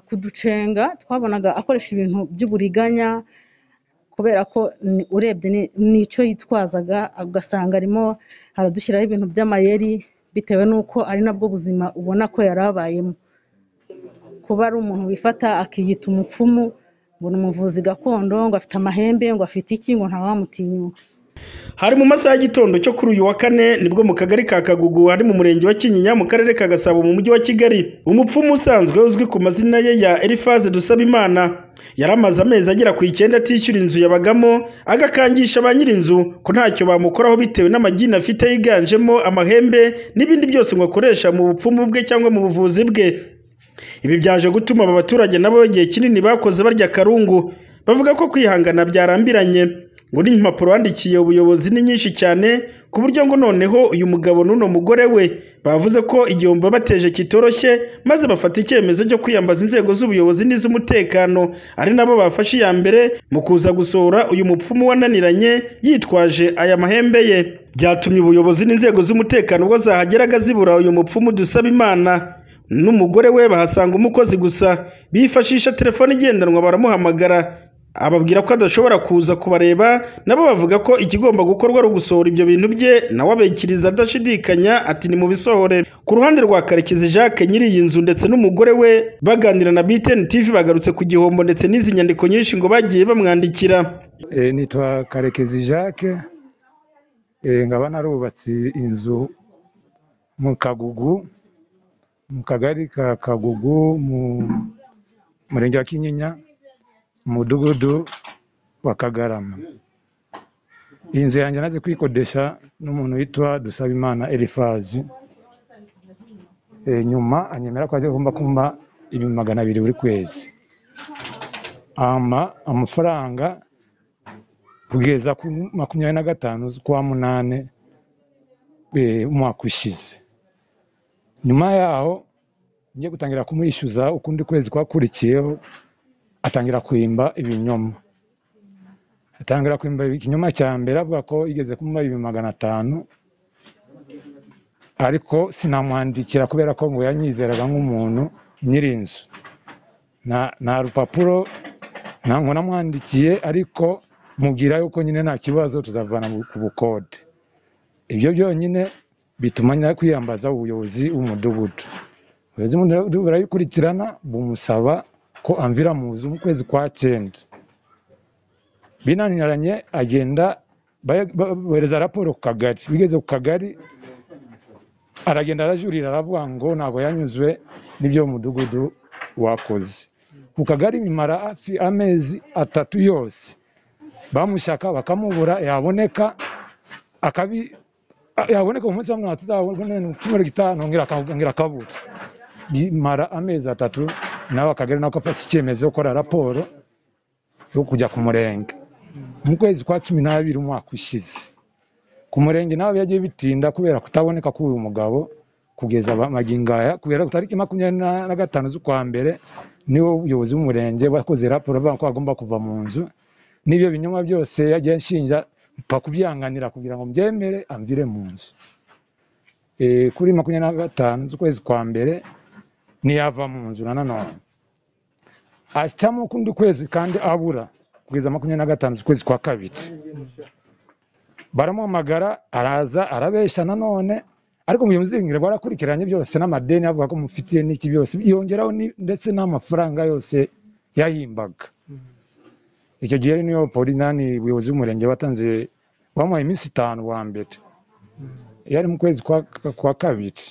kuducenga twabonaga akoresha ibintu by'uburiganya kubera ko urebye n'icyo yitwazaga ugasanga arimo aradushyiraho ibintu by'amayeri bitewe n'uko ari nabwo buzima ubona ko yari abayemo kuba ari umuntu wifata akiyita umupfumu ngo ni umuvuzi gakondo ngo afite amahembe ngo afite iki ngo ntawamutinyuka hari mu masaha y'igitondo cyo kuri uyu wa kane nibwo mu kagari ka Kagugu ari mu murenge wa Kinyinya mu karere ka Gasabo mu mujyi wa Kigali umupfumu usanzwe uzwi ku mazina ye ya Elifaze Dusabimana yari amaze amezi agera ku icyenda atishyura inzu yabagamo agakangisha ba nyir'inzu ko ntacyo bamukoraho bitewe n'amagini afite yiganjemo amahembe n'ibindi byose ngo akoresha mu bupfumu bwe cyangwa mu buvuzi bwe ibi byaje gutuma aba baturage nabo igihe kinini bakoze barya akarungu bavuga ko kwihangana byarambiranye ngo n'impapuro wandikiye ubuyobozi ni nyinshi cyane ku buryo ngo noneho uyu mugabo n'uno mugore we bavuze ko igihombo bateje kitoroshye maze bafata icyemezo cyo kwiyambaza inzego z'ubuyobozi n'iz'umutekano ari nabo bafashe iya mbere mu kuza gusohora uyu mupfumu wananiranye yitwaje aya mahembe ye byatumye ubuyobozi n'inzego z'umutekano ubwo zahageraga zibura uyu mupfumu dusaba imana n'umugore we bahasanga umukozi gusa bifashisha telefone igendanwa baramuhamagara ababwira ko adashobora kuza kubareba nabo bavuga ko ikigomba gukorwa ari ugusohora ibyo bintu bye nawe abikiriza adashidikanya ati ni mu bisohore ku ruhande rwa karekezi jacques nyiri iyi nzu ndetse n'umugore we baganira na btn tv bagarutse ku gihombo ndetse n'izi nyandiko nyinshi ngo bagiye bamwandikira nitwa karekezi jacques nkaba narubatse inzu mu kagugu mu kagari ka kagugu mu murenge wa kinyinya umudugudu wa kagarama iyi nzu yanjye naze kuyikodesha n'umuntu witwa dusabimana elifazi nyuma anyemera ko agomba kumpa ibihumbi magana abiri buri kwezi ampa amafaranga kugeza ku makumyabiri na gatanu z'ukwa munani umwaka ushize nyuma yaho ngiye gutangira kumwishyuza ukundi kwezi kwakurikiyeho atangira kwimba ibinyoma atangira kwimba ikinyoma cya mbere avuga ko yigeze kumuha ibihumbi magana atanu ariko sinamwandikira kubera ko ngo yanyizeraga nk'umuntu nyiri inzu nta rupapuro ntabwo namwandikiye ariko mubwira yuko nyine nta kibazo tuzavana ku bukode ibyo byonyine bituma nyina kwiyambaza ubuyobozi bw'umudugudu ubuyobozi bw'umudugudu burayikurikirana bumusaba ko amvira mu nzu mu kwezi kwa cyenda binaniranye agenda bohereza raporo ku kagari bigeze ku kagari aragenda arajurira aravuga ngo ntabwo yanyuzwe n'ibyo mudugudu wakoze ku kagari bimara hafi amezi atatu yose bamushaka bakamubura yaboneka yaboneka umunsi wa mirongo itatu gitanu ngira akabura bimara amezi atatu nawe akagari nako afata icyemezo cyo gukora raporo yo kujya ku murenge mu kwezi kwa cumi n'abiri umwaka ushize ku murenge nawe byagiye bitinda kubera kutaboneka k'uyu mugabo kugeza amagingaya kubera tariki makumyabiri na gatanu z'ukwa mbere niwo ubuyobozi bw'umurenge wakoze raporo bavuga ko agomba kuva mu nzu n'ibyo binyoma byose yagiye ashinja mpa kubyanganira kugira ngo mbyemere amvire mu nzu kuri makumyabiri na gatanu z'ukwezi kwa mbere ntiyava mu nzu na nanone ashyiramo ukundi kwezi kandi abura kugeza makumyabiri na gatanu z'ukwezi kwa kabiri baramuhamagara araza arabeshya nanone ariko mu muzingiro barakurikiranye byose n'amadeni avuga ko mufitiye n'iki byose yongeraho ndetse n'amafaranga yose yahimbaga icyo gihe niyo polinani ubuyobozi bw'umurenge watanze bamuhaye iminsi itanu wa mbere yari mu kwezi kwa kabiri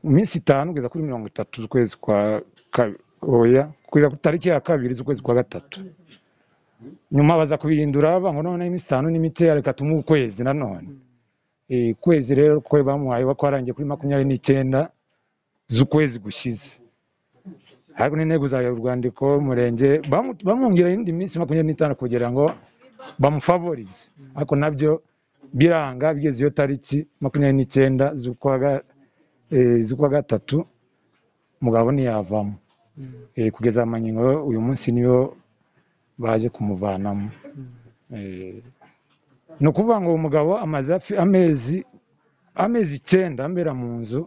iminsi itanu kugeza kuri mirongo itatu z'ukwezi kwa oya kugeza ku tariki ya kabiri z'ukwezi kwa gatatu nyuma baza kubihindura banga none iminsi itanu ni mikeya reka tumuhe ukwezi nanone ukwezi rero ko bamuhaye bakwarangiye kuri makumyabiri n'icyenda z'ukwezi gushize ariko n'intego za urwandiko umurenge bamwongera indi minsi makumyabiri n'itanu kugira ngo bamufavorize ariko nabyo biranga bigeze iyo tariki makumyabiri n'icyenda z'ukwa gatatu z'ukwa gatatu mugabo ntiyavamo kugeza amangingo uyu munsi niyo baje kumuvanamo ni ukuvuga ngo uwo mugabo amaze amezi amezi icyenda ambera mu nzu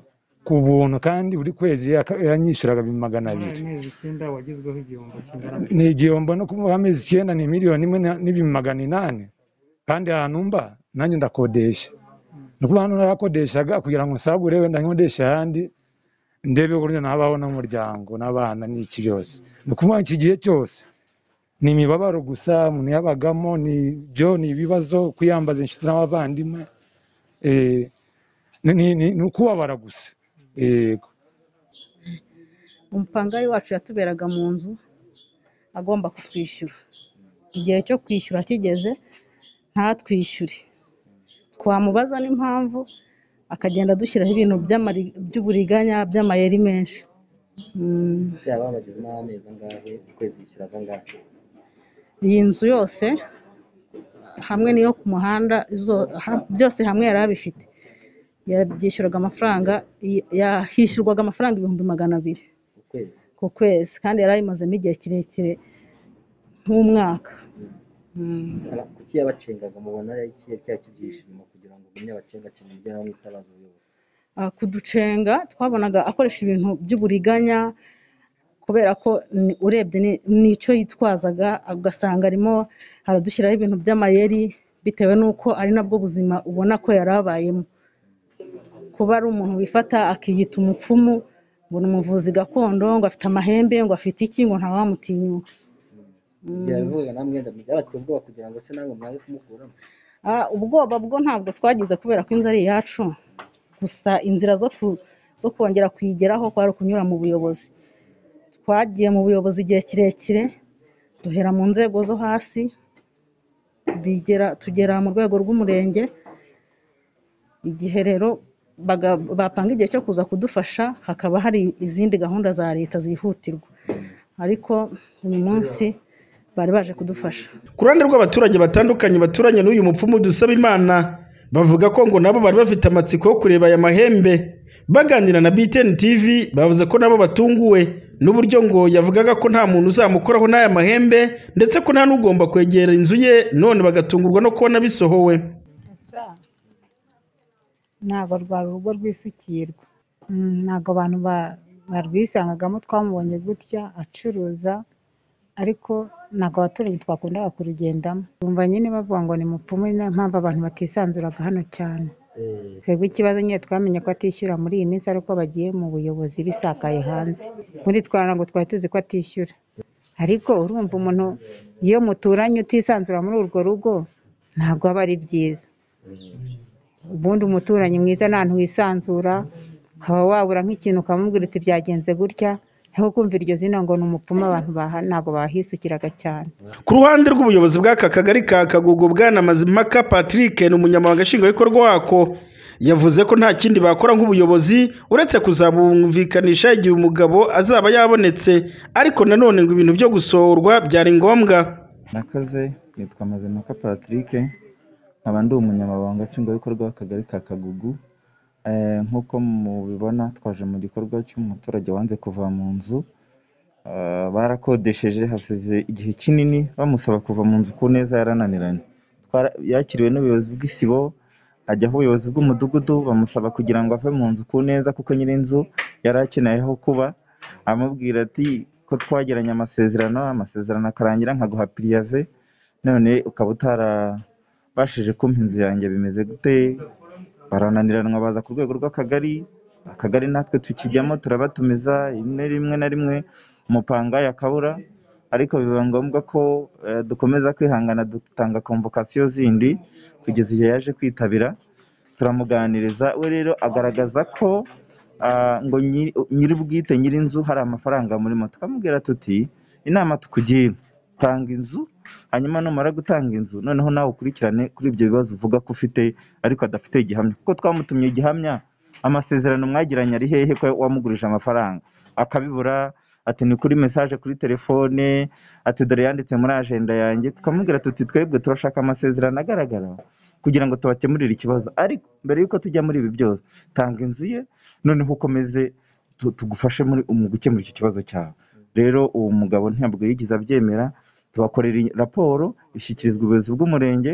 ku buntu kandi buri kwezi yaka- yanyishyuraga ibihumbi magana abiri amezi icyenda wagezweho igihombo kingana ni igihombo no kuvuga amezi icyenda ni miliyoni imwe na- n'ibihumbi magana inani kandi ahantu mba nanjye ndakodesha ni ukuvuga hano narakodeshaga kugira ngo nsagure wenda nkodeshe ahandi ndebe uburyo nabaho n'umuryango n'abana n'iki byose ni ukuvuga iki gihe cyose ni imibabaro gusa umuntu yabagamo ni byo ni ibibazo kwiyambaza inshuti n'abavandimwe eh, ni- ni- ni ni ukubabara gusa yego umupangayi wacu yatuberaga mu nzu agomba kutwishyura igihe cyo kwishyura kigeze ntatwishyure twamubaza n'impamvu akagenda adushyiraho ibintu by'amari- by'uburiganya by'amayeri menshi Mm, ese yaba bagezemo amezi angahe ukwezi yishyura angahe iyi nzu yose hamwe n'iyo ku muhanda izo- ha- byose hamwe yari abifite yabyishyuraga amafaranga y- ya- hishyurwaga amafaranga ibihumbi magana abiri ukwezi ku kwezi kandi yari ayimazemo igihe kirekire nk'umwaka Mm. Ara- kuki yabacengaga mubona ari ikihe cya cy'ibyishimo kugira ngo umenye abacengacenga ibyo nawe mwitabaza uyoboye Ah, kuducenga twabonaga akoresha ibintu by'uburiganya kubera ko ni- urebye ni- n'icyo yitwazaga ugasanga arimo aradushyiraho ibintu by'amayeri bitewe n'uko ari nabwo buzima ubona ko yari abayemo kuba ari umuntu wifata akiyita umupfumu ngo ni umuvuzi gakondo ngo afite amahembe ngo afite iki ngo ntawamutinyuka yabivuga namwe wenda byabateye ubwoba kugira ngo se nawe mwabe kumukuramo Ah, ubwoba bwo ntabwo twagize kubera ko inzu ari iyacu gusa inzira zo ku- zo kongera kuyigeraho kwari ukunyura mu buyobozi twagiye mu buyobozi igihe kirekire duhera mu nzego zo hasi bigera tugera mu rwego rw'umurenge igihe rero baga- bapanga igihe cyo kuza kudufasha hakaba hari izindi gahunda za leta zihutirwa ariko uyu munsi bari baje kudufasha ku ruhande rw'abaturage batandukanye baturanye n'uyu mupfumu dusaba imana bavuga ko ngo nabo bari bafite amatsiko yo kureba aya mahembe baganira na BTN TV bavuze ko nabo batunguwe n'uburyo ngo yavugaga ko nta muntu uzamukoraho n'aya mahembe ndetse ko nta n'ugomba kwegera inzu ye none bagatungurwa no kubona bisohowe ntabwo rwari urugo rwisukirwa Mm, ntabwo abantu ba- barwisangagamo twamubonye gutya acuruza ariko ntabwo abaturage twakundaga kurugendamo bumva nyine bavuga ngo ni mupfumu ni nayo mpamvu abantu batisanzuraga hano cyane twebwe ikibazo nyine twamenye ko atishyura muri iyi minsi ari uko bagiye mu buyobozi bisakaye hanze muri twa ntabwo twari tuzi ko atishyura ariko urumva umuntu iyo muturanye utisanzura muri urwo rugo ntabwo aba ari byiza ubundi umuturanyi mwiza ni ahantu wisanzura ukaba wabura nk'ikintu ukamubwira uti byagenze gutya ariko kumva iryo zina ngo ni umupfumu abantu baha ntabwo bahisukiraga cyane ku ruhande rw'ubuyobozi bw'aka kagari ka kagugu bwana mazimaka patrick ni umunyamabanga nshingwabikorwa wako yavuze ko nta kindi bakora nk'ubuyobozi uretse kuzabumvikanisha igihe umugabo azaba yabonetse ariko nanone ngo ibintu byo gusohorwa byari ngombwa Nakaze yitwa Mazimpaka Patrick nkaba ndi umunyamabanga nshingwabikorwa w'akagari ka Kagugu Eh, nk'uko mubibona twaje mu gikorwa cy'umuturage wanze kuva mu nzu Eh, barakodesheje hasize igihe kinini bamusaba kuva mu nzu ku neza yarananiranye Twara- yakiriwe n'ubuyobozi bw'isibo ajya aho ubuyobozi bw'umudugudu bamusaba kugira ngo ave mu nzu ku neza kuko nyir'inzu yari akeneye aho kuba amubwira ati ko twagiranye amasezerano amasezerano akarangira nkaguha piriyave none ukaba utarabashije kumpa inzu yanjye bimeze gute barananiranwa baza ku rwego rw'akagari akagari natwe tukijyamo turabatumiza rimwe rimwe na rimwe umupanga yakabura ariko biba ngombwa ko eh, dukomeza kwihangana dutanga komvokasiyo zindi kugeza igihe yaje kwitabira turamuganiriza we rero agaragaza ko ah, ngo nyiri- nyir'ubwite nyir'inzu hari amafaranga murimo tukamubwira tuti inama tukugira tanga inzu hanyuma numara gutanga inzu noneho nawe ukurikirane kuri ibyo bibazo uvuga ko ufite ariko adafite igihamya kuko twamutumye igihamya amasezerano mwagiranye ari hehe ko wamugurije amafaranga akabibura ati ni kuri mesaje kuri telefone ati dore yanditse muri ajenda yanjye tukamubwira tuti twebwe turashaka amasezerano agaragara kugira ngo tubakemurire ikibazo ariko mbere y'uko tujya muri ibi byose tanga inzu ye noneho ukomeze tu- tugufashe muri mu gukemura icyo kibazo cyawe rero uwo mugabo ntabwo yigeze abyemera tubakorera iyi raporo ishyikirizwa ubuyobozi bw'umurenge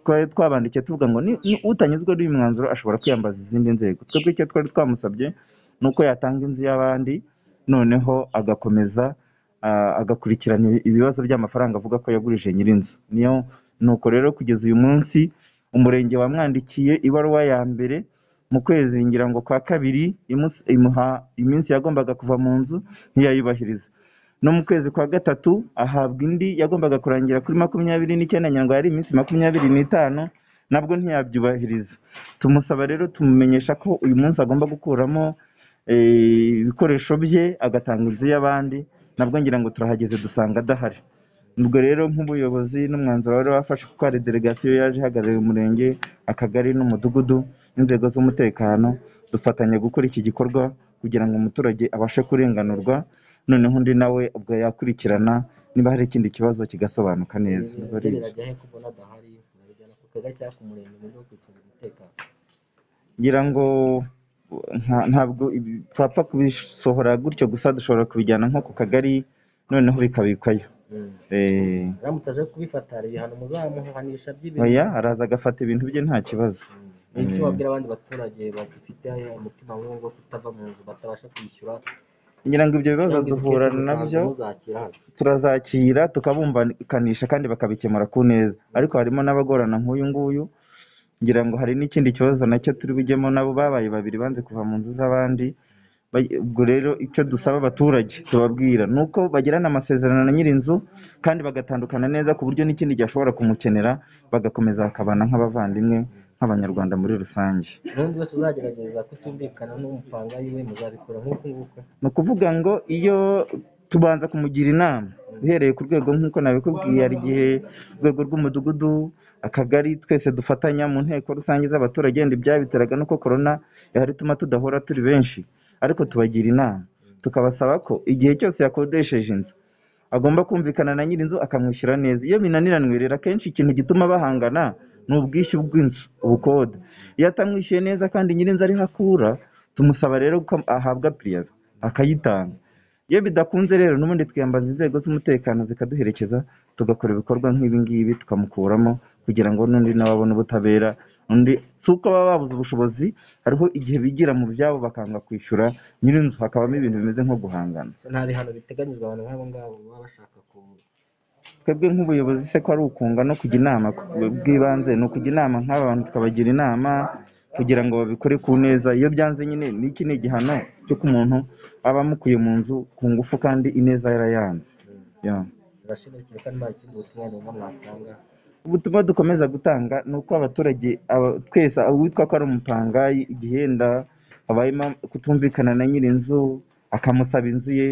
twari twabandikiye tuvuga ngo ni ni utanyuzwe n'uyu mwanzuro ashobora kwiyambaza izindi nzego twebwe icyo twari twamusabye nuko yatanga inzu y'abandi noneho agakomeza ah, agakurikirana ibi- ibibazo by'amafaranga avuga ko yagurije nyir'inzu niyo nuko rero kugeza uyu munsi umurenge wamwandikiye ibaruwa ya mbere mu kwezi ngira ngo kwa kabiri imusi- imuha iminsi yagombaga kuva mu nzu ntiyayubahiriza no mu kwezi kwa gatatu ahabwa indi yagombaga kurangira kuri makumyabiri n'icyenda nyandwi hari iminsi makumyabiri n'itanu nabwo ntiyabyubahiriza tumusaba rero tumumenyesha ko uyu munsi agomba gukuramo eh, ibikoresho bye agatanga inzu y'abandi nabwo ngira ngo turahageze dusanga adahari ubwo rero nk'ubuyobozi n'umwanzuro wari wafashe kuko hari delegasiyo yaje ihagarariye umurenge akagari n'umudugudu n'inzego z'umutekano dufatanya gukora iki gikorwa kugira ngo umuturage abashe kurenganurwa noneho undi nawe ubwo yakurikirana niba hari ikindi kibazo kigasobanuka neza Biba ari ibyo. yagereraga he ko ubona adahari murabijyana ku kaga cyangwa ku murenge mu buryo bwo kwicungira umutekano ngira ngo nta- ntabwo ibi- twapfa kubisohora gutyo gusa dushobora kubijyana nko ku kagari noneho bikabikwayo Mm. Eh, aramutse aje kubifata hari ibihano muzamuhanisha oya by'ibintu araza agafata ibintu bye nta kibazo n'icyo Mm. wabwira abandi baturage bagifite umutima nk'uwo wo kutava mu nzu batabasha kwishyura ngira ngo ibyo bibazo cyangwa izi duhura kesi zisanzwe nabyo muzakira hano turazakira tukabumvikanisha kandi bakabikemura ku neza ariko harimo n'abagorana nk'uyu nguyu ngira ngo hari n'ikindi kibazo nacyo turi bujyemo nabo babaye babiri banze kuva mu nzu z'abandi Ba- ubwo rero icyo dusaba abaturage tubabwira ni uko bagirana amasezerano na nyir'inzu kandi bagatandukana neza ku buryo n'ikindi gishobora kumukenera bagakomeza bakabana nk'abavandimwe nk'abanyarwanda muri rusange n'undi wese uzagerageza kutumvikana n'umupanga yiwe muzabikora nk'uku nguku ni ukuvuga ngo iyo tubanza kumugira inama uhereye ku rwego nk'uko nabikubwiye hari igihe urwego rw'umudugudu akagari twese dufatanya mu nteko rusange z'abaturage wenda ibyabiteraga nuko korona yari ituma tudahora turi benshi ariko tubagira inama tukabasaba ko igihe cyose yakodesheje inzu agomba kumvikana na nyir'inzu akamwishyura neza iyo binaniranywe rero akenshi ikintu gituma bahangana ni ubwishyu bw'inzu ubukode iyo atamwishyuye neza kandi nyir'inzu ariho akura tumusaba rero ko ahabwa pirive akayitanga iyo bidakunze rero n'ubundi twiyambaza inzego z'umutekano zikaduherekeza tugakora ibikorwa nk'ibi ngibi tukamukuramo kugira ngo n'undi nawe abone ubutabera undi si uko baba babuze ubushobozi hariho igihe bigira mu byabo bakanga kwishyura nyir'inzu hakabamo ibintu bimeze nko guhangana se nta bihano biteganyijwe abantu nk'abo ngabo baba bashaka ku twebwe nk'ubuyobozi se ko ari ukunga no kujya inama ku- bw'ibanze ni ukujya inama nk'aba bantu tukabagira inama kugira ngo babikore ku neza iyo byanze nyine n'iki ni igihano cy'uko umuntu aba amukuye mu nzu ku ngufu kandi ineza yarayanze Yeah. turashimikira kandi nta kindi butumwa numva mwatanga ubutumwa dukomeza gutanga ni uko abaturage aba- twese uwitwa ko ari umupangayi igihenda habayemo kutumvikana na nyir'inzu akamusaba inzu ye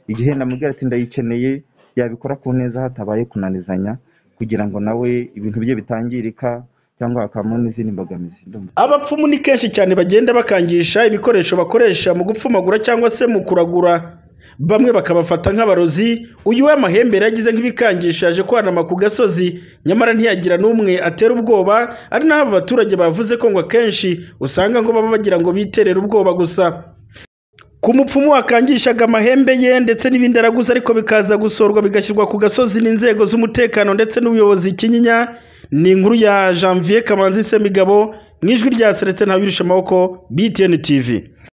igihenda amubwira ati ndayikeneye yabikora ku neza hatabaye kunanizanya kugira ngo nawe ibintu bye bitangirika cyangwa hakabamo n'izindi mbogamizi ndumva abapfumu ni kenshi cyane bagenda bakangisha ibikoresho bakoresha mu gupfumagura cyangwa se mu kuragura bamwe bakabafata nk'abarozi uyu w'amahembe yagize nk'ibikangisha yaje kwanama ku gasozi nyamara ntiyagira n'umwe atera ubwoba ari naho aba baturage bavuze ko ngo akenshi usanga ngo baba bagira ngo biterere ubwoba gusa ku mupfumu wakangishaga amahembe ye ndetse n'ibindi araguze ariko bikaza gusorwa bigashyirwa ku gasozi n'inzego z'umutekano ndetse n'ubuyobozi kinyinya ni inkuru ya janvier kamanzi semigabo mu ijwi rya selestin ntawirisha amaboko btn tv